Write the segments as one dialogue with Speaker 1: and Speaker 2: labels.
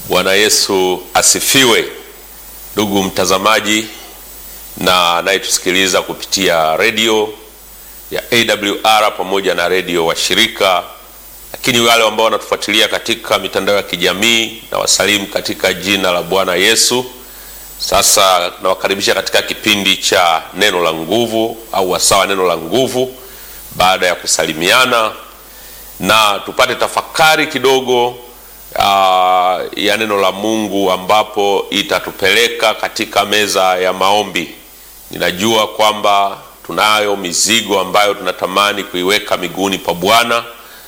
Speaker 1: Bwana Yesu asifiwe. Ndugu mtazamaji na anayetusikiliza kupitia redio ya AWR pamoja na redio washirika, lakini wale ambao wanatufuatilia katika mitandao ya kijamii na wasalimu katika jina la Bwana Yesu. Sasa nawakaribisha katika kipindi cha neno la nguvu au wasawa neno la nguvu, baada ya kusalimiana na tupate tafakari kidogo uh, ya neno la Mungu ambapo itatupeleka katika meza ya maombi. Ninajua kwamba tunayo mizigo ambayo tunatamani kuiweka miguuni pa Bwana,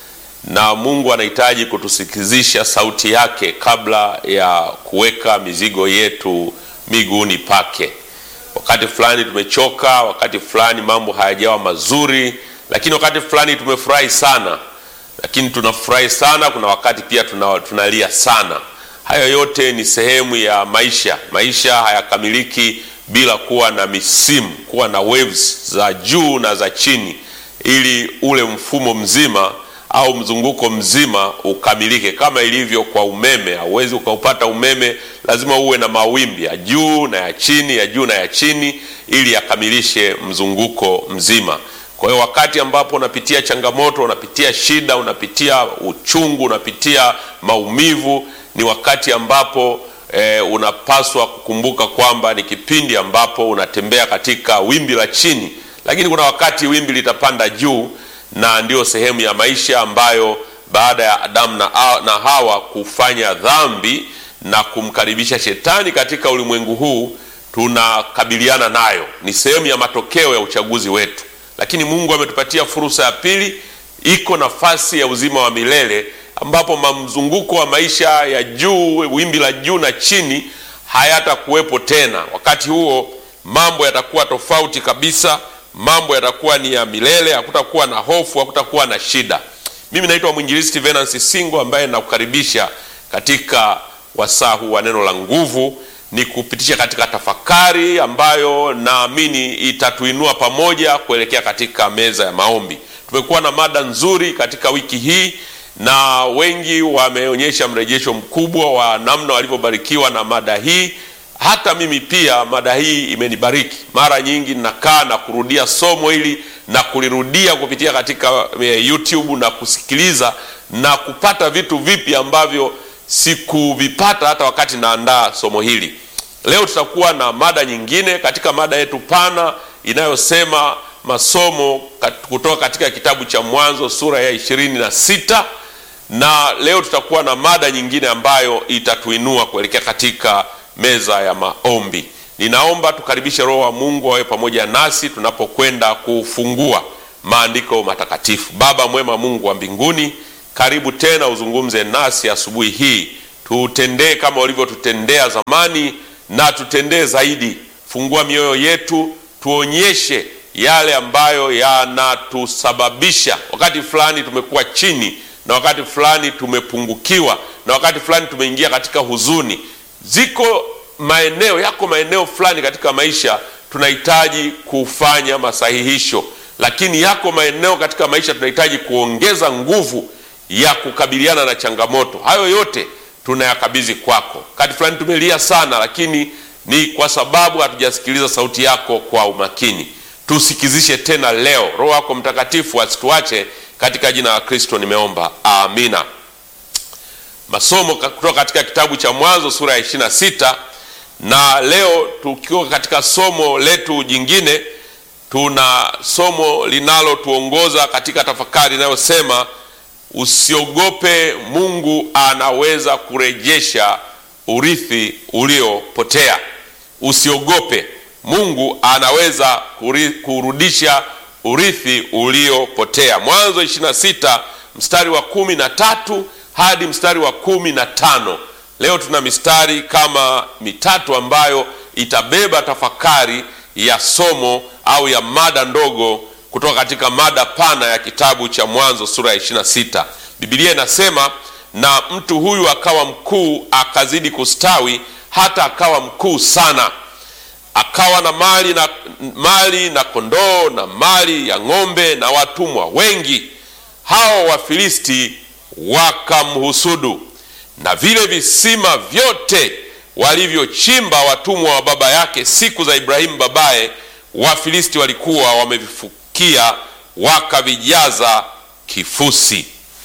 Speaker 1: na Mungu anahitaji kutusikizisha sauti yake kabla ya kuweka mizigo yetu miguuni pake. Wakati fulani tumechoka, wakati fulani mambo hayajawa mazuri, lakini wakati fulani tumefurahi sana lakini tunafurahi sana. Kuna wakati pia tuna, tunalia sana. Hayo yote ni sehemu ya maisha. Maisha hayakamiliki bila kuwa na misimu, kuwa na waves za juu na za chini, ili ule mfumo mzima au mzunguko mzima ukamilike. Kama ilivyo kwa umeme, hauwezi ukaupata umeme, lazima uwe na mawimbi ya juu na ya chini, ya juu na ya chini, ili yakamilishe mzunguko mzima. Kwa hiyo wakati ambapo unapitia changamoto, unapitia shida, unapitia uchungu, unapitia maumivu, ni wakati ambapo e, unapaswa kukumbuka kwamba ni kipindi ambapo unatembea katika wimbi la chini, lakini kuna wakati wimbi litapanda juu, na ndiyo sehemu ya maisha ambayo baada ya Adamu na, na Hawa kufanya dhambi na kumkaribisha shetani katika ulimwengu huu, tunakabiliana nayo. Ni sehemu ya matokeo ya uchaguzi wetu lakini Mungu ametupatia fursa ya pili, iko nafasi ya uzima wa milele ambapo mamzunguko wa maisha ya juu, wimbi la juu na chini hayatakuwepo tena. Wakati huo mambo yatakuwa tofauti kabisa, mambo yatakuwa ni ya milele, hakutakuwa na hofu, hakutakuwa na shida. Mimi naitwa mwinjilisti Venance Singo ambaye nakukaribisha katika wasaa huu wa neno la nguvu ni kupitisha katika tafakari ambayo naamini itatuinua pamoja kuelekea katika meza ya maombi. Tumekuwa na mada nzuri katika wiki hii na wengi wameonyesha mrejesho mkubwa wa namna walivyobarikiwa na mada hii. Hata mimi pia mada hii imenibariki. Mara nyingi nakaa na kurudia somo hili na kulirudia kupitia katika YouTube na kusikiliza na kupata vitu vipya ambavyo sikuvipata hata wakati naandaa somo hili. Leo tutakuwa na mada nyingine katika mada yetu pana inayosema masomo kutoka katika kitabu cha Mwanzo sura ya ishirini na sita na leo tutakuwa na mada nyingine ambayo itatuinua kuelekea katika meza ya maombi. Ninaomba tukaribishe Roho wa Mungu awe pamoja nasi tunapokwenda kufungua maandiko matakatifu. Baba mwema, Mungu wa mbinguni karibu tena uzungumze nasi asubuhi hii, tutendee kama ulivyotutendea zamani na tutendee zaidi. Fungua mioyo yetu, tuonyeshe yale ambayo yanatusababisha wakati fulani tumekuwa chini, na wakati fulani tumepungukiwa, na wakati fulani tumeingia katika huzuni. Ziko maeneo yako maeneo fulani katika maisha tunahitaji kufanya masahihisho, lakini yako maeneo katika maisha tunahitaji kuongeza nguvu ya kukabiliana na changamoto. Hayo yote tunayakabidhi kwako. Wakati fulani tumelia sana, lakini ni kwa sababu hatujasikiliza sauti yako kwa umakini. Tusikizishe tena leo. Roho yako Mtakatifu asituache, katika jina la Kristo nimeomba, amina. Masomo kutoka katika kitabu cha Mwanzo sura ya ishirini na sita na leo tukiwa katika somo letu jingine, tuna somo linalotuongoza katika tafakari inayosema Usiogope, Mungu anaweza kurejesha urithi uliopotea. Usiogope, Mungu anaweza kurudisha urithi uliopotea. Mwanzo 26 mstari wa kumi na tatu hadi mstari wa kumi na tano. Leo tuna mistari kama mitatu ambayo itabeba tafakari ya somo au ya mada ndogo kutoka katika mada pana ya kitabu cha Mwanzo sura ya 26. Biblia inasema, na mtu huyu akawa mkuu, akazidi kustawi, hata akawa mkuu sana, akawa na mali na mali na kondoo na mali ya ng'ombe na watumwa wengi. Hao Wafilisti wakamhusudu, na vile visima vyote walivyochimba watumwa wa baba yake siku za Ibrahimu babaye, Wafilisti walikuwa wamevifukia wakavijaza kifusi.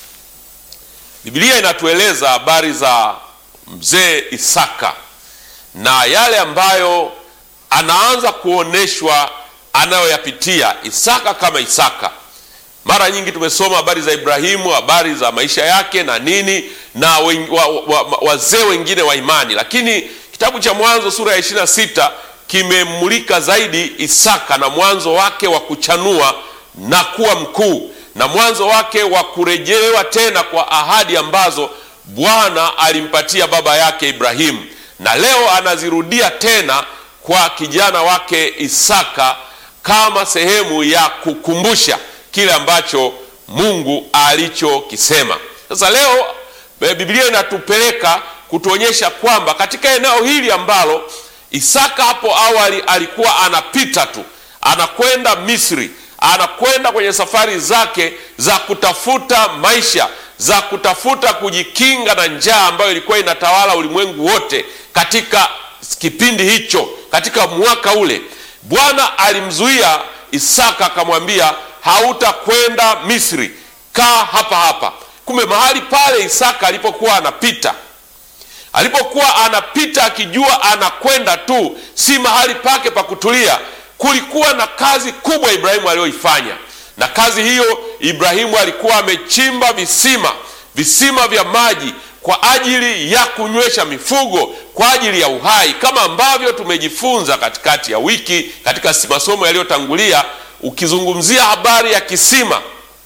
Speaker 1: Biblia inatueleza habari za mzee Isaka na yale ambayo anaanza kuoneshwa anayoyapitia Isaka kama Isaka. Mara nyingi tumesoma habari za Ibrahimu, habari za maisha yake na nini na wazee wa, wa, wa wengine wa imani, lakini kitabu cha Mwanzo sura ya 26 kimemulika zaidi Isaka na mwanzo wake wa kuchanua na kuwa mkuu na mwanzo wake wa kurejelewa tena kwa ahadi ambazo Bwana alimpatia baba yake Ibrahimu, na leo anazirudia tena kwa kijana wake Isaka kama sehemu ya kukumbusha kile ambacho Mungu alichokisema. Sasa leo Biblia inatupeleka kutuonyesha kwamba katika eneo hili ambalo Isaka hapo awali alikuwa anapita tu, anakwenda Misri, anakwenda kwenye safari zake za kutafuta maisha, za kutafuta kujikinga na njaa ambayo ilikuwa inatawala ulimwengu wote katika kipindi hicho, katika mwaka ule. Bwana alimzuia Isaka akamwambia, hautakwenda Misri, kaa hapa hapa. Kumbe mahali pale Isaka alipokuwa anapita alipokuwa anapita akijua anakwenda tu, si mahali pake pa kutulia. Kulikuwa na kazi kubwa Ibrahimu aliyoifanya, na kazi hiyo Ibrahimu alikuwa amechimba visima, visima vya maji kwa ajili ya kunywesha mifugo, kwa ajili ya uhai, kama ambavyo tumejifunza katikati ya wiki katika masomo yaliyotangulia, ukizungumzia habari ya kisima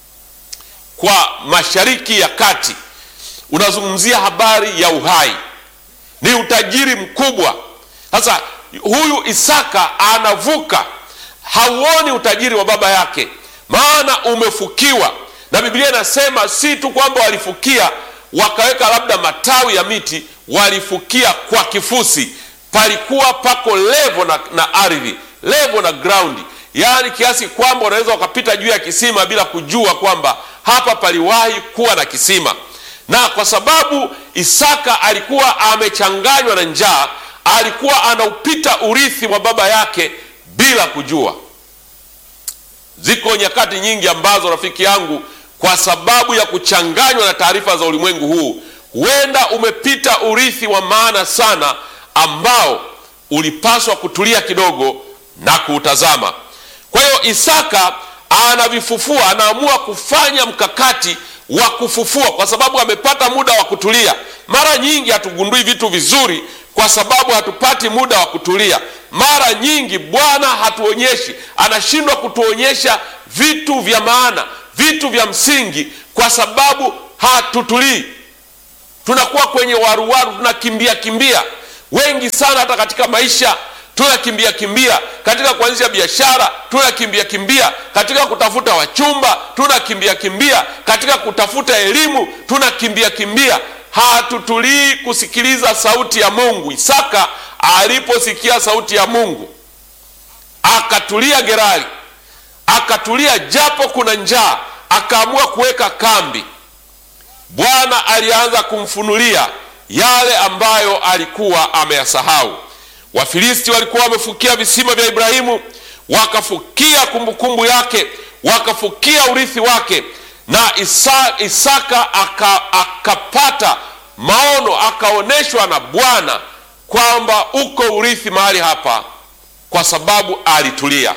Speaker 1: kwa Mashariki ya Kati, unazungumzia habari ya uhai ni utajiri mkubwa. Sasa huyu Isaka anavuka, hauoni utajiri wa baba yake, maana umefukiwa. Na Biblia inasema si tu kwamba walifukia wakaweka labda matawi ya miti, walifukia kwa kifusi. Palikuwa pako levo na, na ardhi levo na ground, yaani kiasi kwamba unaweza wakapita juu ya kisima bila kujua kwamba hapa paliwahi kuwa na kisima na kwa sababu Isaka alikuwa amechanganywa na njaa, alikuwa anaupita urithi wa baba yake bila kujua. Ziko nyakati nyingi ambazo rafiki yangu, kwa sababu ya kuchanganywa na taarifa za ulimwengu huu, huenda umepita urithi wa maana sana ambao ulipaswa kutulia kidogo na kuutazama. Kwa hiyo Isaka anavifufua, anaamua kufanya mkakati wa kufufua kwa sababu amepata muda wa kutulia. Mara nyingi hatugundui vitu vizuri kwa sababu hatupati muda wa kutulia. Mara nyingi Bwana hatuonyeshi, anashindwa kutuonyesha vitu vya maana, vitu vya msingi, kwa sababu hatutulii. Tunakuwa kwenye waruwaru, tunakimbia kimbia. Wengi sana hata katika maisha tunakimbia kimbia katika kuanzisha biashara, tunakimbia kimbia katika kutafuta wachumba, tunakimbia kimbia katika kutafuta elimu, tunakimbia kimbia, hatutulii kusikiliza sauti ya Mungu. Isaka aliposikia sauti ya Mungu akatulia Gerari, akatulia japo kuna njaa, akaamua kuweka kambi. Bwana alianza kumfunulia yale ambayo alikuwa ameyasahau. Wafilisti walikuwa wamefukia visima vya Ibrahimu, wakafukia kumbukumbu yake, wakafukia urithi wake, na Isa, Isaka aka, akapata maono, akaonyeshwa na Bwana kwamba uko urithi mahali hapa, kwa sababu alitulia.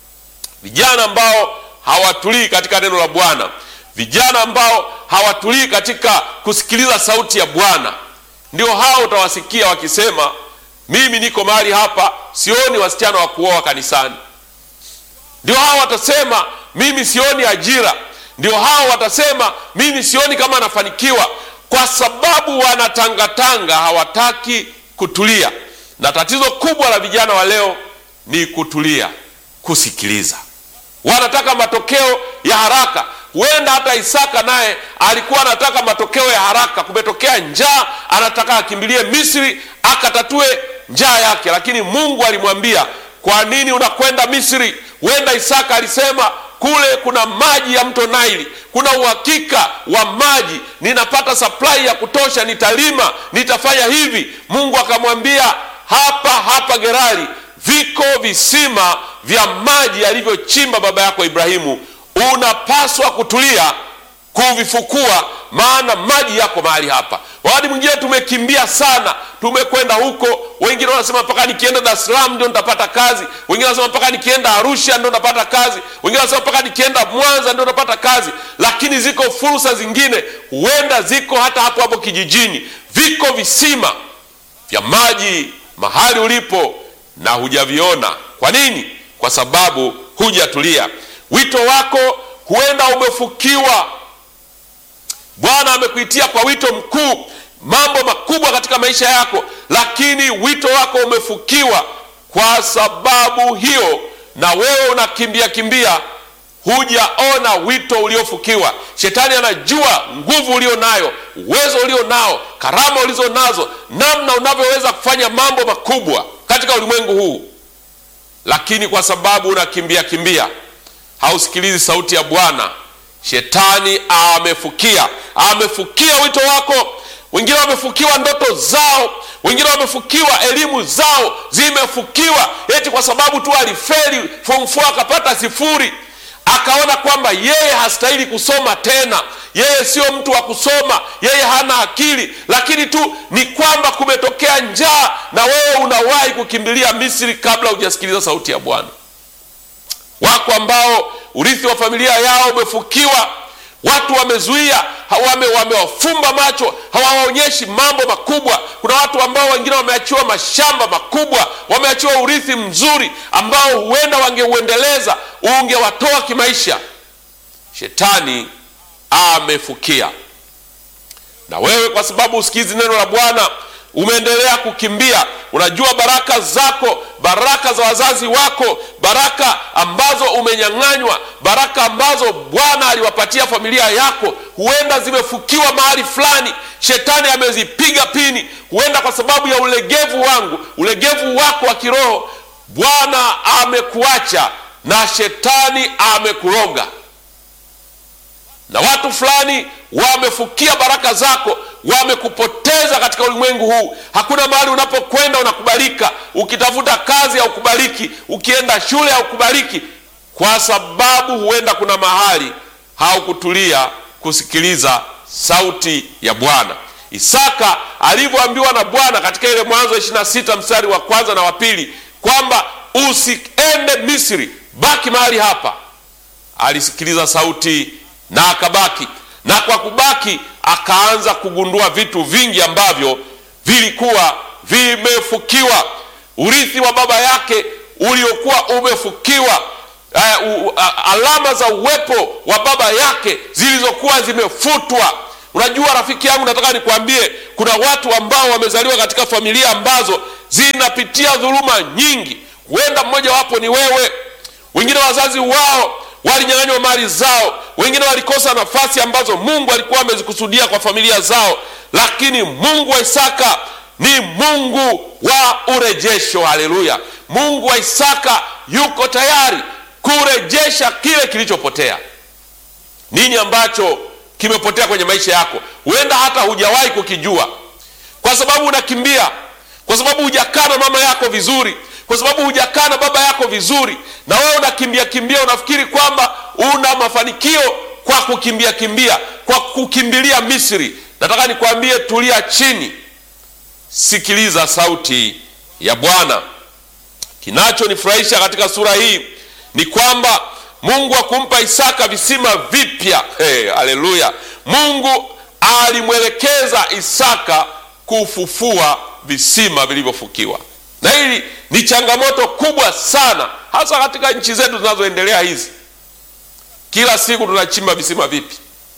Speaker 1: Vijana ambao hawatulii katika neno la Bwana, vijana ambao hawatulii katika kusikiliza sauti ya Bwana, ndio hao utawasikia wakisema mimi niko mahali hapa, sioni wasichana wa kuoa kanisani. Ndio hao watasema mimi sioni ajira. Ndio hao watasema mimi sioni kama anafanikiwa, kwa sababu wanatangatanga, hawataki kutulia. Na tatizo kubwa la vijana wa leo ni kutulia, kusikiliza. Wanataka matokeo ya haraka. Huenda hata Isaka naye alikuwa anataka matokeo ya haraka. Kumetokea njaa, anataka akimbilie Misri akatatue njaa yake, lakini Mungu alimwambia, kwa nini unakwenda Misri? Huenda Isaka alisema kule kuna maji ya mto Naili, kuna uhakika wa maji, ninapata supply ya kutosha, nitalima, nitafanya hivi. Mungu akamwambia hapa hapa Gerari viko visima vya maji alivyochimba baba yako Ibrahimu, unapaswa kutulia kuvifukua, maana maji yako mahali hapa. Wakati mwingine tumekimbia sana, tumekwenda huko. Wengine wanasema mpaka nikienda Dar es Salaam ndio nitapata kazi, wengine wanasema mpaka nikienda Arusha ndio nitapata kazi, wengine wanasema mpaka nikienda Mwanza ndio nitapata kazi. Lakini ziko fursa zingine, huenda ziko hata hapo hapo kijijini. Viko visima vya maji mahali ulipo na hujaviona. Kwa nini? Kwa sababu hujatulia. Wito wako huenda umefukiwa. Bwana amekuitia kwa wito mkuu, mambo makubwa katika maisha yako, lakini wito wako umefukiwa. Kwa sababu hiyo, na wewe unakimbia kimbia, hujaona wito uliofukiwa. Shetani anajua nguvu ulio nayo, uwezo ulio nao, karama ulizo nazo, namna unavyoweza kufanya mambo makubwa katika ulimwengu huu, lakini kwa sababu unakimbia kimbia, hausikilizi sauti ya Bwana. Shetani amefukia, amefukia wito wako. Wengine wamefukiwa ndoto zao, wengine wamefukiwa elimu zao, zimefukiwa eti kwa sababu tu alifeli form 4 akapata sifuri, akaona kwamba yeye hastahili kusoma tena, yeye sio mtu wa kusoma, yeye hana akili. Lakini tu ni kwamba kumetokea njaa, na wewe unawahi kukimbilia Misri kabla hujasikiliza sauti ya Bwana. Wako ambao urithi wa familia yao umefukiwa, watu wamezuia, wame wamewafumba macho, hawaonyeshi mambo makubwa. Kuna watu ambao wengine wameachiwa mashamba makubwa, wameachiwa urithi mzuri ambao huenda wangeuendeleza, ungewatoa kimaisha. Shetani amefukia, na wewe kwa sababu usikizi neno la Bwana umeendelea kukimbia. Unajua baraka zako, baraka za wazazi wako, baraka ambazo umenyang'anywa, baraka ambazo Bwana aliwapatia familia yako, huenda zimefukiwa mahali fulani. Shetani amezipiga pini, huenda kwa sababu ya ulegevu wangu, ulegevu wako wa kiroho. Bwana amekuacha na shetani amekuroga na watu fulani wamefukia baraka zako, wamekupoteza katika ulimwengu huu. Hakuna mahali unapokwenda unakubalika. Ukitafuta kazi haukubaliki, ukienda shule haukubaliki, kwa sababu huenda kuna mahali haukutulia kusikiliza sauti ya Bwana. Isaka alivyoambiwa na Bwana katika ile Mwanzo 26 mstari wa kwanza na wa pili kwamba usiende Misri, baki mahali hapa, alisikiliza sauti na akabaki, na kwa kubaki akaanza kugundua vitu vingi ambavyo vilikuwa vimefukiwa. Urithi wa baba yake uliokuwa umefukiwa, uh, uh, alama za uwepo wa baba yake zilizokuwa zimefutwa. Unajua rafiki yangu, nataka nikwambie, kuna watu ambao wamezaliwa katika familia ambazo zinapitia dhuluma nyingi. Huenda mmoja wapo ni wewe. Wengine wazazi wao walinyang'anywa mali zao, wengine walikosa nafasi ambazo Mungu alikuwa amezikusudia kwa familia zao, lakini Mungu wa Isaka ni Mungu wa urejesho. Haleluya! Mungu wa Isaka yuko tayari kurejesha kile kilichopotea. Nini ambacho kimepotea kwenye maisha yako? Huenda hata hujawahi kukijua, kwa sababu unakimbia, kwa sababu hujakaa na mama yako vizuri kwa sababu hujakaa na baba yako vizuri, na wewe unakimbia kimbia, unafikiri kwamba una mafanikio kwa kukimbia kimbia, kwa kukimbilia Misri. Nataka nikwambie, tulia chini, sikiliza sauti ya Bwana. Kinachonifurahisha katika sura hii ni kwamba Mungu akumpa Isaka visima vipya. Hey, haleluya! Mungu alimwelekeza Isaka kufufua visima vilivyofukiwa na hili ni changamoto kubwa sana, hasa katika nchi zetu zinazoendelea hizi. Kila siku tunachimba visima vipi?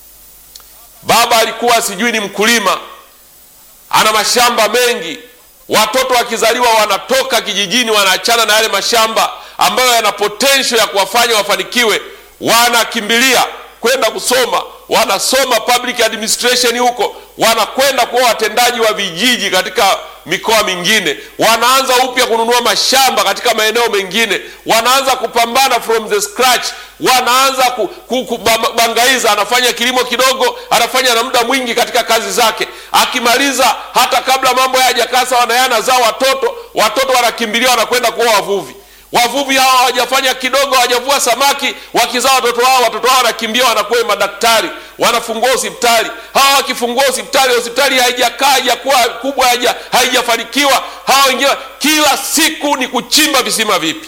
Speaker 1: Baba alikuwa sijui ni mkulima, ana mashamba mengi. Watoto wakizaliwa wanatoka kijijini, wanaachana na yale mashamba ambayo yana potential ya kuwafanya wafanikiwe, wanakimbilia kwenda kusoma, wanasoma public administration huko, wanakwenda kuwa watendaji wa vijiji katika mikoa mingine, wanaanza upya kununua mashamba katika maeneo mengine, wanaanza kupambana from the scratch, wanaanza ku, ku, kubangaiza. Anafanya kilimo kidogo, anafanya na muda mwingi katika kazi zake, akimaliza hata kabla mambo hayajakaa sawa na yeye anazaa watoto, watoto wanakimbilia wanakwenda kuwa wavuvi wavuvi hawa hawajafanya kidogo, hawajavua samaki, wakizaa watoto wao, watoto wao wanakimbia wanakuwa madaktari, wanafungua hospitali. Hawa wakifungua hospitali, hospitali haijakaa haijakuwa kubwa, haijafanikiwa, hawa wengine kila siku ni kuchimba visima vipi.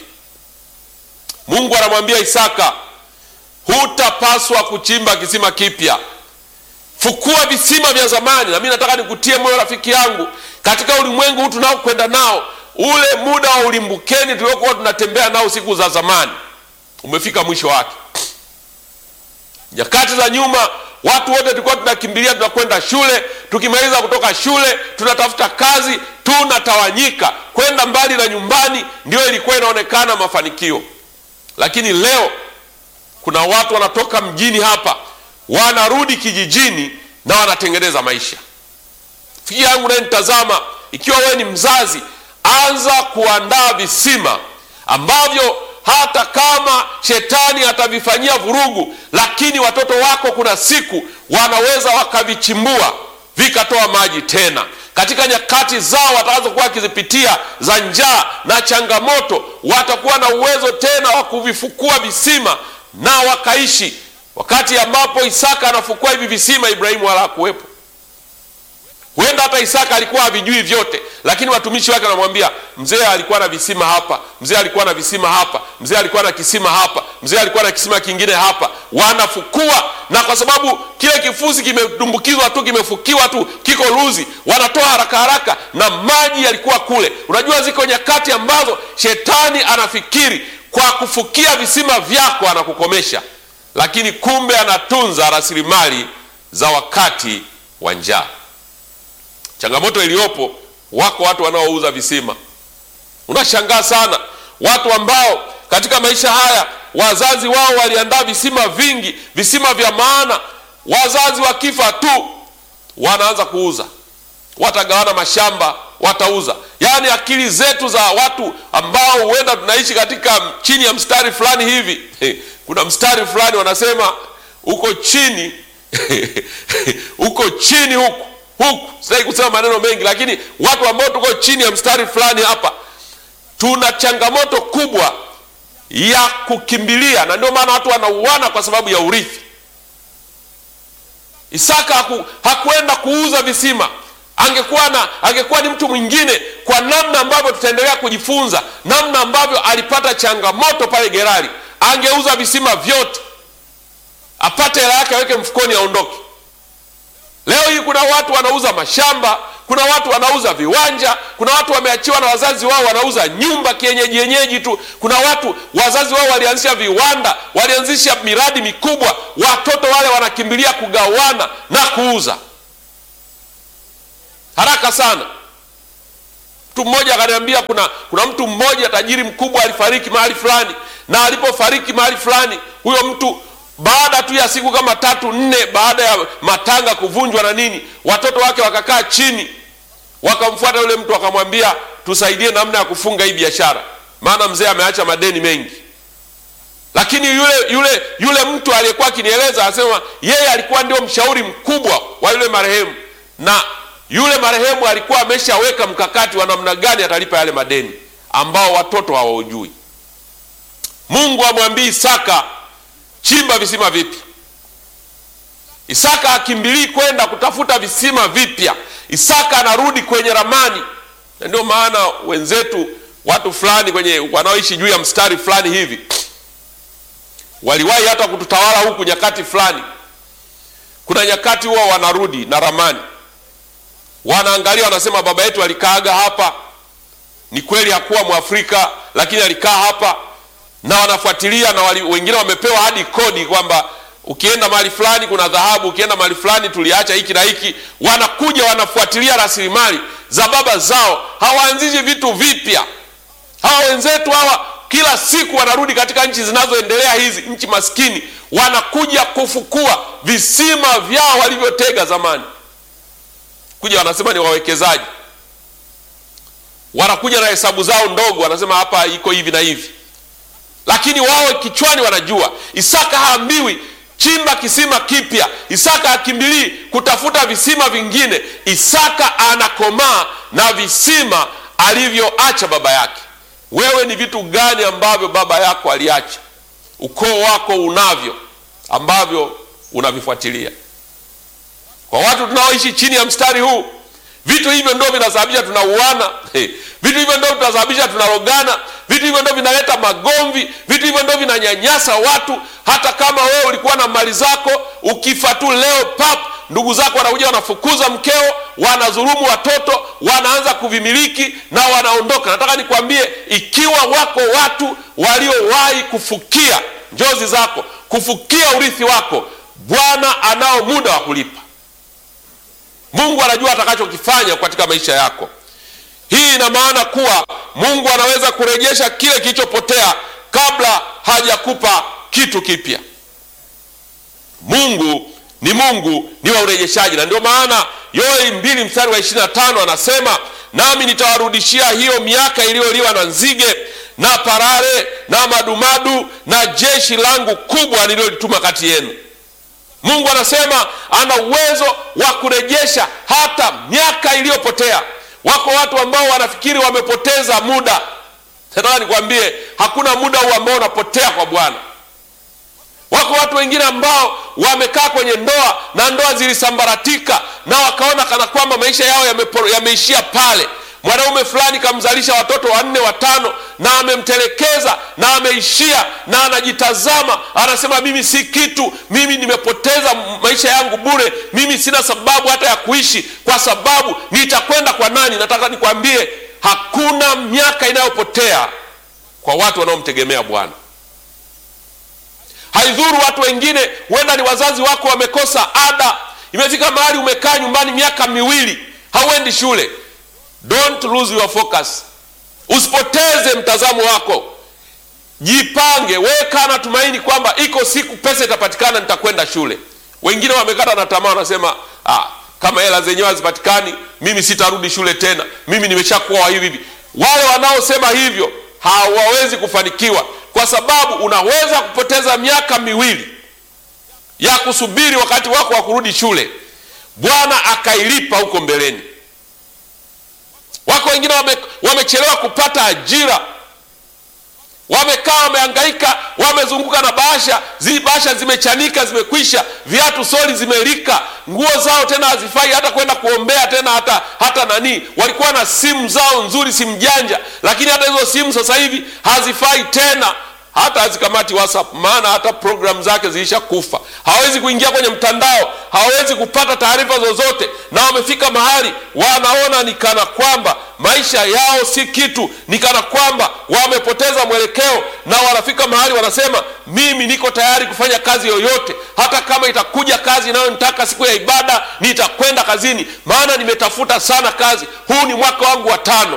Speaker 1: Mungu anamwambia Isaka, hutapaswa kuchimba kisima kipya, fukua visima vya zamani. Na mimi nataka nikutie moyo rafiki yangu, katika ulimwengu huu tunaokwenda nao ule muda wa ulimbukeni tuliokuwa tunatembea nao siku za zamani umefika mwisho wake. Nyakati za nyuma watu wote tulikuwa tunakimbilia, tunakwenda shule, tukimaliza kutoka shule tunatafuta kazi, tunatawanyika kwenda mbali na nyumbani, ndio ilikuwa inaonekana mafanikio. Lakini leo kuna watu wanatoka mjini hapa wanarudi kijijini na wanatengeneza maisha. Rafiki yangu naye nitazama, ikiwa wewe ni mzazi anza kuandaa visima ambavyo hata kama shetani atavifanyia vurugu, lakini watoto wako kuna siku wanaweza wakavichimbua vikatoa maji tena. Katika nyakati zao watakazokuwa wakizipitia za njaa na changamoto, watakuwa na uwezo tena wa kuvifukua visima na wakaishi. Wakati ambapo Isaka anafukua hivi visima, Ibrahimu wala hakuwepo. Huenda hata Isaka alikuwa havijui vyote, lakini watumishi wake wanamwambia mzee alikuwa na visima hapa, mzee alikuwa na visima hapa, mzee alikuwa na kisima hapa, mzee alikuwa na kisima kingine hapa. Wanafukua, na kwa sababu kile kifusi kimedumbukizwa tu, kimefukiwa tu, kiko luzi, wanatoa haraka haraka, na maji yalikuwa kule. Unajua, ziko nyakati ambazo shetani anafikiri kwa kufukia visima vyako anakukomesha, lakini kumbe anatunza rasilimali za wakati wa njaa. Changamoto iliyopo, wako watu wanaouza visima. Unashangaa sana watu ambao katika maisha haya wazazi wao waliandaa visima vingi, visima vya maana. Wazazi wakifa tu wanaanza kuuza, watagawana mashamba, watauza. Yaani akili zetu za watu ambao huenda tunaishi katika chini ya mstari fulani hivi. Kuna mstari fulani wanasema uko chini uko chini huku huku sitaki kusema maneno mengi, lakini watu ambao tuko chini ya mstari fulani hapa tuna changamoto kubwa ya kukimbilia, na ndio maana watu wanauana kwa sababu ya urithi. Isaka haku, hakuenda kuuza visima. Angekuwa na angekuwa ni mtu mwingine, kwa namna ambavyo tutaendelea kujifunza, namna ambavyo alipata changamoto pale Gerari, angeuza visima vyote apate hela yake aweke mfukoni aondoke. Leo hii kuna watu wanauza mashamba, kuna watu wanauza viwanja, kuna watu wameachiwa na wazazi wao wanauza nyumba kienyeji yenyeji tu. Kuna watu wazazi wao walianzisha viwanda, walianzisha miradi mikubwa, watoto wale wanakimbilia kugawana na kuuza haraka sana. Mtu mmoja akaniambia kuna, kuna mtu mmoja tajiri mkubwa alifariki mahali fulani, na alipofariki mahali fulani huyo mtu baada tu ya siku kama tatu nne, baada ya matanga kuvunjwa na nini, watoto wake wakakaa chini, wakamfuata yule mtu, wakamwambia tusaidie namna ya kufunga hii biashara, maana mzee ameacha madeni mengi. Lakini yule yule yule mtu aliyekuwa akinieleza anasema yeye alikuwa ndio mshauri mkubwa wa yule marehemu, na yule marehemu alikuwa ameshaweka mkakati wa namna gani atalipa yale madeni ambao watoto hawaujui. Mungu amwambii Isaka chimba visima vipya. Isaka akimbilii kwenda kutafuta visima vipya. Isaka anarudi kwenye ramani, na ndio maana wenzetu, watu fulani kwenye wanaoishi juu ya mstari fulani hivi, waliwahi hata kututawala huku nyakati fulani. Kuna nyakati huwa wanarudi na ramani, wanaangalia, wanasema baba yetu alikaaga hapa. Ni kweli hakuwa Mwafrika, lakini alikaa hapa na wanafuatilia na wali, wengine wamepewa hadi kodi kwamba ukienda mahali fulani kuna dhahabu, ukienda mahali fulani tuliacha hiki na hiki. Wanakuja wanafuatilia rasilimali za baba zao, hawaanzishi vitu vipya. Hawa wenzetu hawa kila siku wanarudi katika nchi zinazoendelea hizi, nchi maskini, wanakuja kufukua visima vyao walivyotega zamani, kuja wanasema ni wawekezaji. wanakuja na hesabu zao ndogo, wanasema hapa iko hivi na hivi, lakini wao kichwani wanajua. Isaka haambiwi chimba kisima kipya. Isaka hakimbilii kutafuta visima vingine. Isaka anakomaa na visima alivyoacha baba yake. Wewe ni vitu gani ambavyo baba yako aliacha, ukoo wako unavyo ambavyo unavifuatilia? Kwa watu tunaoishi chini ya mstari huu, vitu hivyo ndio vinasababisha tunauana. Hey, vitu hivyo ndio vinasababisha tunarogana. Vitu hivyo ndio vinaleta magomvi. Vitu hivyo ndio vinanyanyasa watu. Hata kama wewe ulikuwa na mali zako, ukifa tu leo pap, ndugu zako wanakuja wanafukuza mkeo, wanadhulumu watoto, wanaanza kuvimiliki na wanaondoka. Nataka nikwambie, ikiwa wako watu waliowahi kufukia njozi zako, kufukia urithi wako, Bwana anao muda wa kulipa. Mungu anajua atakachokifanya katika maisha yako. Hii ina maana kuwa Mungu anaweza kurejesha kile kilichopotea kabla hajakupa kitu kipya. Mungu ni Mungu ni wa urejeshaji, na ndio maana Yoeli mbili mstari wa ishirini na tano anasema nami nitawarudishia hiyo miaka iliyoliwa na nzige na parare na madumadu na jeshi langu kubwa nililolituma kati yenu. Mungu anasema ana uwezo wa kurejesha hata miaka iliyopotea. Wako watu ambao wanafikiri wamepoteza muda. Nataka nikwambie hakuna muda huu ambao unapotea kwa Bwana. Wako watu wengine ambao wamekaa kwenye ndoa na ndoa zilisambaratika na wakaona kana kwamba maisha yao yameishia pale. Mwanaume fulani kamzalisha watoto wanne watano, na amemtelekeza na ameishia, na anajitazama anasema, mimi si kitu, mimi nimepoteza maisha yangu bure, mimi sina sababu hata ya kuishi, kwa sababu nitakwenda kwa nani? Nataka nikwambie hakuna miaka inayopotea kwa watu wanaomtegemea Bwana. Haidhuru watu wengine, huenda ni wazazi wako wamekosa ada, imefika mahali umekaa nyumbani miaka miwili hauendi shule. Don't lose your focus, usipoteze mtazamo wako, jipange, weka na tumaini kwamba iko siku pesa itapatikana, nitakwenda shule. Wengine wamekata na tamaa, wanasema ah, kama hela zenyewe hazipatikani, mimi sitarudi shule tena, mimi nimeshakuwa hivi hivi. Wale wanaosema hivyo hawawezi kufanikiwa, kwa sababu unaweza kupoteza miaka miwili ya kusubiri wakati wako wa kurudi shule, Bwana akailipa huko mbeleni. Wako wengine wame, wamechelewa kupata ajira, wamekaa wamehangaika, wamezunguka na bahasha zi bahasha zimechanika, zimekwisha, viatu soli zimelika, nguo zao tena hazifai hata kwenda kuombea tena hata hata nani. Walikuwa na simu zao nzuri, simu janja, lakini hata hizo simu sasa hivi hazifai tena hata hazikamati WhatsApp maana hata programu zake zilisha kufa. Hawezi kuingia kwenye mtandao, hawezi kupata taarifa zozote, na wamefika mahali wanaona ni kana kwamba maisha yao si kitu, ni kana kwamba wamepoteza mwelekeo, na wanafika mahali wanasema, mimi niko tayari kufanya kazi yoyote, hata kama itakuja kazi inayonitaka siku ya ibada, nitakwenda kazini, maana nimetafuta sana kazi, huu ni mwaka wangu wa tano.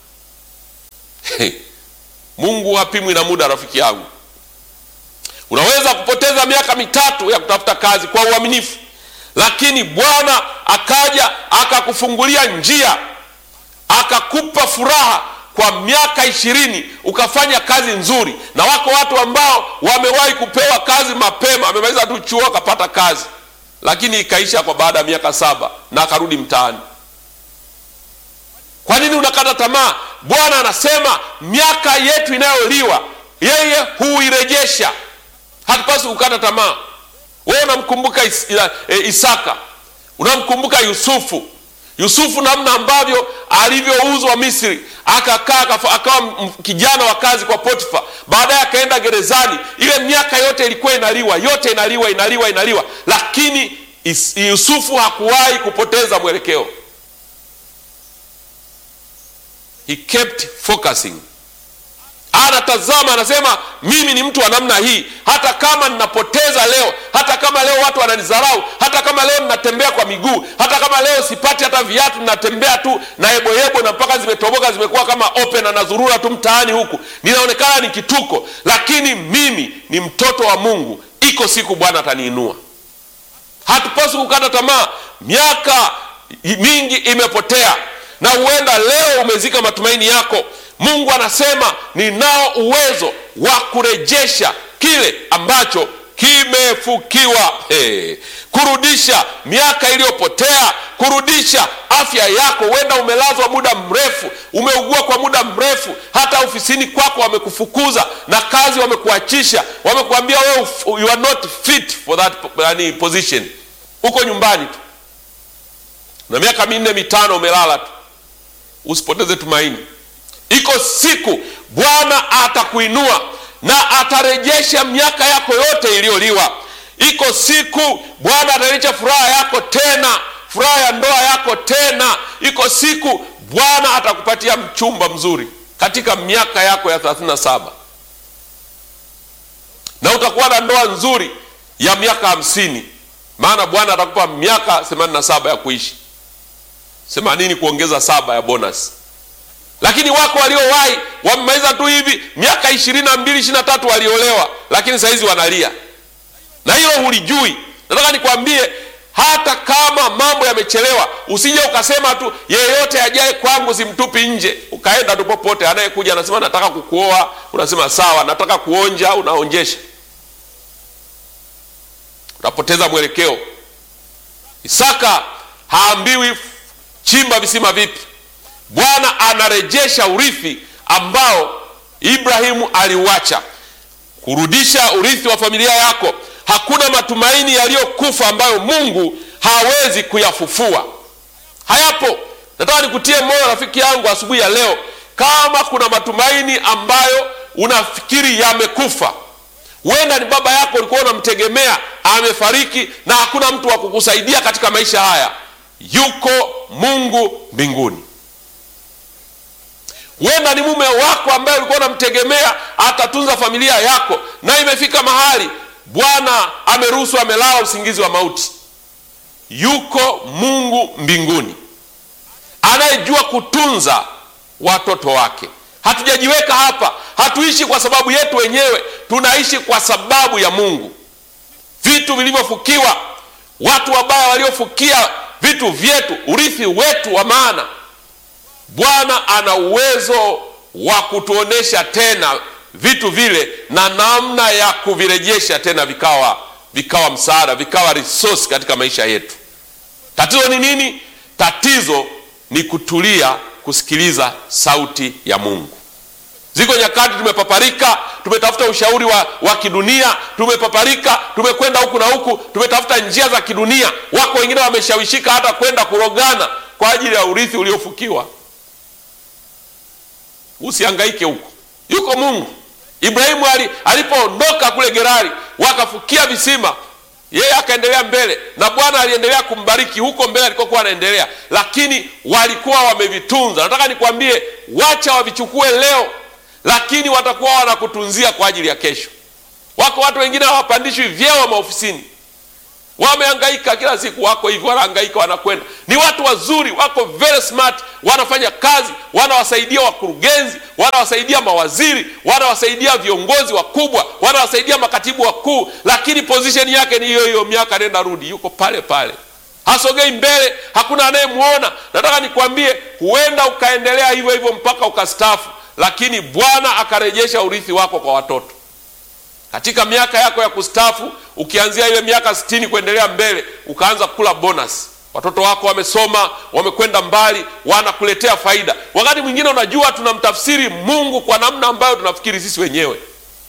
Speaker 1: Mungu hapimwi na muda, rafiki yangu. Unaweza kupoteza miaka mitatu ya kutafuta kazi kwa uaminifu, lakini Bwana akaja akakufungulia njia, akakupa furaha kwa miaka ishirini ukafanya kazi nzuri. Na wako watu ambao wamewahi kupewa kazi mapema, amemaliza tu chuo akapata kazi, lakini ikaisha kwa baada ya miaka saba na akarudi mtaani. Kwa nini unakata tamaa? Bwana anasema miaka yetu inayoliwa yeye huirejesha. Hatupaswi kukata tamaa. Wewe unamkumbuka is, e, Isaka, unamkumbuka Yusufu. Yusufu namna ambavyo alivyouzwa Misri, akakaa akawa kijana wa kazi kwa Potifa, baadaye akaenda gerezani. Ile miaka yote ilikuwa inaliwa, yote inaliwa, inaliwa, inaliwa, lakini is, Yusufu hakuwahi kupoteza mwelekeo. He kept focusing. Anatazama, anasema mimi ni mtu wa namna hii, hata kama ninapoteza leo, hata kama leo watu wananidharau, hata kama leo ninatembea kwa miguu, hata kama leo sipati hata viatu, ninatembea tu na yeboyebo na mpaka zimetoboka, zimekuwa kama open na nazurura tu mtaani huku, ninaonekana ni kituko, lakini mimi ni mtoto wa Mungu. Iko siku Bwana ataniinua. Hatupaswi kukata tamaa. Miaka mingi imepotea na huenda leo umezika matumaini yako mungu anasema ninao uwezo wa kurejesha kile ambacho kimefukiwa hey. kurudisha miaka iliyopotea kurudisha afya yako huenda umelazwa muda mrefu umeugua kwa muda mrefu hata ofisini kwako wamekufukuza na kazi wamekuachisha wamekuambia wewe you are not fit for that yani, position uko nyumbani tu na miaka minne mitano umelala tu usipoteze tumaini iko siku bwana atakuinua na atarejesha miaka yako yote iliyoliwa iko siku bwana atarejesha furaha yako tena furaha ya ndoa yako tena iko siku bwana atakupatia mchumba mzuri katika miaka yako ya 37 na utakuwa na ndoa nzuri ya miaka hamsini maana bwana atakupa miaka 87 ya kuishi 80 kuongeza saba ya bonus lakini wako waliowahi wamemaliza tu hivi miaka ishirini na mbili ishiri na tatu waliolewa lakini sahizi wanalia na hilo hulijui nataka nikwambie hata kama mambo yamechelewa usije ukasema tu yeyote ajaye kwangu simtupi nje ukaenda tu popote anayekuja anasema nataka kukuoa unasema sawa nataka kuonja unaonjesha unapoteza mwelekeo isaka haambiwi chimba visima vipi bwana anarejesha urithi ambao ibrahimu aliuacha kurudisha urithi wa familia yako hakuna matumaini yaliyokufa ambayo mungu hawezi kuyafufua hayapo nataka nikutie moyo rafiki yangu asubuhi ya leo kama kuna matumaini ambayo unafikiri yamekufa huenda ni baba yako ulikuwa unamtegemea amefariki na hakuna mtu wa kukusaidia katika maisha haya yuko mungu mbinguni huenda ni mume wako ambaye ulikuwa unamtegemea atatunza familia yako na imefika mahali bwana ameruhusu amelala usingizi wa mauti yuko mungu mbinguni anayejua kutunza watoto wake hatujajiweka hapa hatuishi kwa sababu yetu wenyewe tunaishi kwa sababu ya mungu vitu vilivyofukiwa watu wabaya waliofukia vitu vyetu urithi wetu wa maana bwana ana uwezo wa kutuonesha tena vitu vile na namna ya kuvirejesha tena vikawa vikawa msaada vikawa resource katika maisha yetu tatizo ni nini tatizo ni kutulia kusikiliza sauti ya mungu ziko nyakati tumepaparika tumetafuta ushauri wa, wa kidunia tumepaparika tumekwenda huku na huku tumetafuta njia za kidunia wako wengine wameshawishika hata kwenda kurogana kwa ajili ya urithi uliofukiwa usiangaike huko yuko mungu ibrahimu alipoondoka kule gerari wakafukia visima yeye akaendelea mbele na bwana aliendelea kumbariki huko mbele alikokuwa anaendelea lakini walikuwa wamevitunza nataka nikwambie wacha wavichukue leo lakini watakuwa wanakutunzia kwa ajili ya kesho wako watu wengine hawapandishwi vyeo maofisini wamehangaika kila siku wako hivi wanahangaika wanakwenda ni watu wazuri wako very smart wanafanya kazi wanawasaidia wakurugenzi wanawasaidia mawaziri wanawasaidia viongozi wakubwa wanawasaidia makatibu wakuu lakini position yake ni hiyo hiyo miaka nenda rudi yuko pale pale hasogei mbele hakuna anayemwona nataka nikwambie huenda ukaendelea hivyo hivyo mpaka ukastafu lakini bwana akarejesha urithi wako kwa watoto katika miaka yako ya kustafu ukianzia ile miaka sitini kuendelea mbele ukaanza kula bonus watoto wako wamesoma wamekwenda mbali wanakuletea faida wakati mwingine unajua tunamtafsiri mungu kwa namna ambayo tunafikiri sisi wenyewe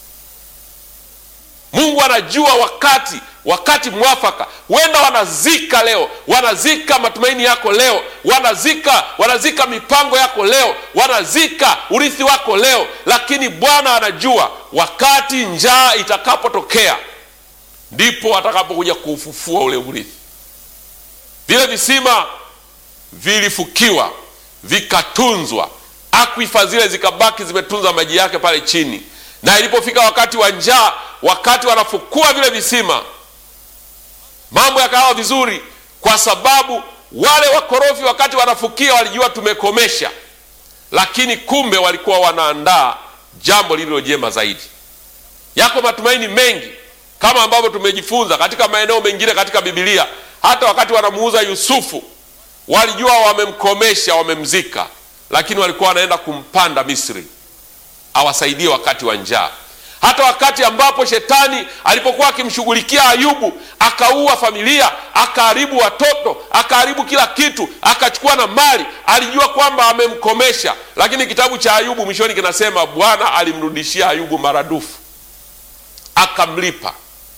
Speaker 1: mungu anajua wakati wakati mwafaka huenda wanazika leo wanazika matumaini yako leo wanazika wanazika mipango yako leo wanazika urithi wako leo lakini bwana anajua wakati njaa itakapotokea ndipo atakapokuja kuufufua ule urithi vile visima vilifukiwa vikatunzwa akwifa zile zikabaki zimetunza maji yake pale chini na ilipofika wakati wa njaa wakati wanafukua vile visima mambo yakawa vizuri kwa sababu wale wakorofi wakati wanafukia walijua tumekomesha lakini kumbe walikuwa wanaandaa jambo lililo jema zaidi yako matumaini mengi kama ambavyo tumejifunza katika maeneo mengine katika bibilia hata wakati wanamuuza yusufu walijua wamemkomesha, wamemzika, lakini walikuwa wanaenda kumpanda Misri awasaidie wakati wa njaa. Hata wakati ambapo shetani alipokuwa akimshughulikia Ayubu, akaua familia, akaharibu watoto, akaharibu kila kitu, akachukua na mali, alijua kwamba amemkomesha. Lakini kitabu cha Ayubu mwishoni kinasema Bwana alimrudishia Ayubu maradufu, akamlipa.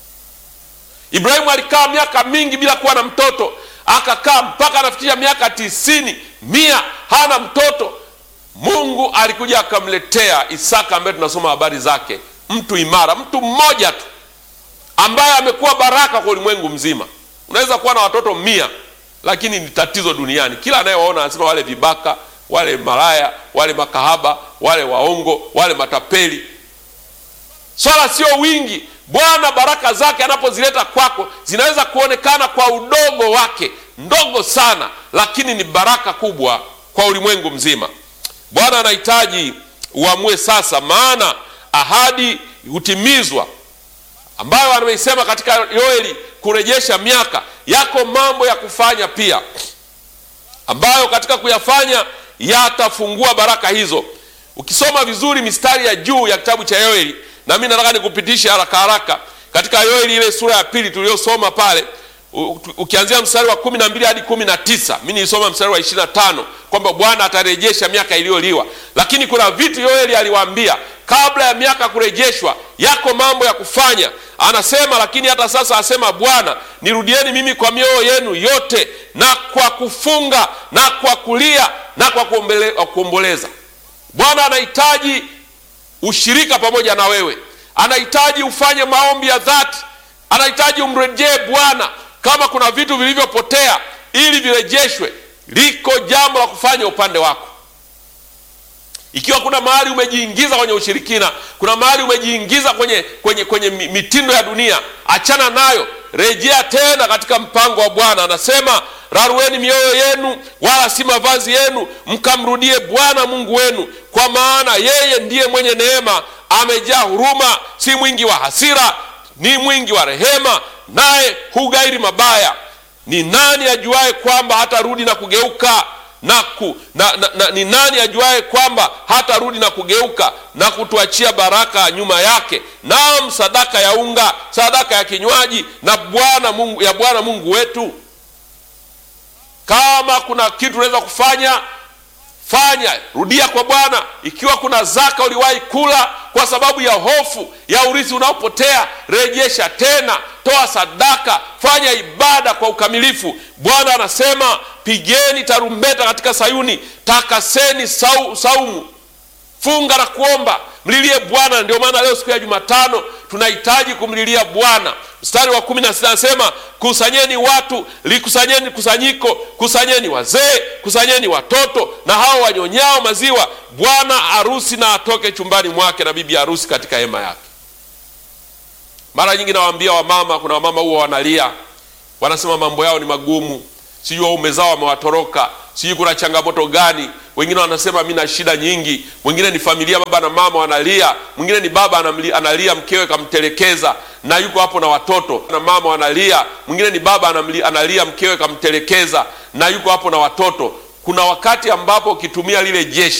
Speaker 1: Ibrahimu alikaa miaka mingi bila kuwa na mtoto, akakaa mpaka anafikisha miaka tisini, mia, hana mtoto. Mungu alikuja akamletea Isaka ambaye tunasoma habari zake, mtu imara, mtu mmoja tu ambaye amekuwa baraka kwa ulimwengu mzima. Unaweza kuwa na watoto mia, lakini ni tatizo duniani. Kila anayewaona anasema wale vibaka, wale malaya, wale makahaba, wale waongo, wale matapeli. Swala sio wingi. Bwana baraka zake anapozileta kwako zinaweza kuonekana kwa udogo wake, ndogo sana, lakini ni baraka kubwa kwa ulimwengu mzima. Bwana anahitaji uamue sasa, maana ahadi hutimizwa ambayo ameisema katika Yoeli kurejesha miaka. Yako mambo ya kufanya pia ambayo katika kuyafanya yatafungua baraka hizo. Ukisoma vizuri mistari ya juu ya kitabu cha Yoeli, na mimi nataka nikupitisha haraka haraka katika Yoeli ile sura ya pili tuliyosoma pale ukianzia mstari wa kumi na mbili hadi kumi na tisa mi nilisoma mstari wa ishirini na tano kwamba Bwana atarejesha miaka iliyoliwa, lakini kuna vitu Yoeli aliwaambia kabla ya miaka kurejeshwa. Yako mambo ya kufanya, anasema lakini hata sasa asema Bwana, nirudieni mimi kwa mioyo yenu yote na kwa kufunga na kwa kulia na kwa kuomboleza. Bwana anahitaji ushirika pamoja na wewe, anahitaji ufanye maombi ya dhati, anahitaji umrejee Bwana kama kuna vitu vilivyopotea ili virejeshwe, liko jambo la kufanya upande wako. Ikiwa kuna mahali umejiingiza kwenye ushirikina, kuna mahali umejiingiza kwenye, kwenye, kwenye mitindo ya dunia, achana nayo, rejea tena katika mpango wa Bwana. Anasema rarueni mioyo yenu, wala si mavazi yenu, mkamrudie Bwana Mungu wenu, kwa maana yeye ndiye mwenye neema, amejaa huruma, si mwingi wa hasira, ni mwingi wa rehema naye hugairi mabaya. Ni nani ajuaye kwamba hatarudi na kugeuka na ku, na, na, na, ni nani ajuaye kwamba hatarudi na kugeuka na kutuachia baraka nyuma yake, naam sadaka ya unga, sadaka ya kinywaji na Bwana Mungu, ya Bwana Mungu wetu. Kama kuna kitu unaweza kufanya fanya, rudia kwa Bwana. Ikiwa kuna zaka uliwahi kula kwa sababu ya hofu ya urithi unaopotea, rejesha tena, toa sadaka, fanya ibada kwa ukamilifu. Bwana anasema pigeni tarumbeta katika Sayuni, takaseni sau, saumu, funga na kuomba, mlilie Bwana. Ndio maana leo siku ya Jumatano tunahitaji kumlilia Bwana. Mstari wa kumi na sita anasema kusanyeni watu, likusanyeni kusanyiko, kusanyeni wazee, kusanyeni watoto na hao wanyonyao maziwa, bwana harusi na atoke chumbani mwake na bibi harusi katika hema yake. Mara nyingi nawaambia wamama, kuna wamama huwa wanalia, wanasema mambo yao ni magumu, sijui waume zao wamewatoroka, sijui kuna changamoto gani. Wengine wanasema mi na shida nyingi, wengine ni familia, baba na mama wanalia, mwingine ni baba anamli, analia mkewe kamtelekeza na yuko hapo na watoto, na mama wanalia, mwingine ni baba anamli, analia mkewe kamtelekeza na yuko hapo na watoto. Kuna wakati ambapo ukitumia lile jeshi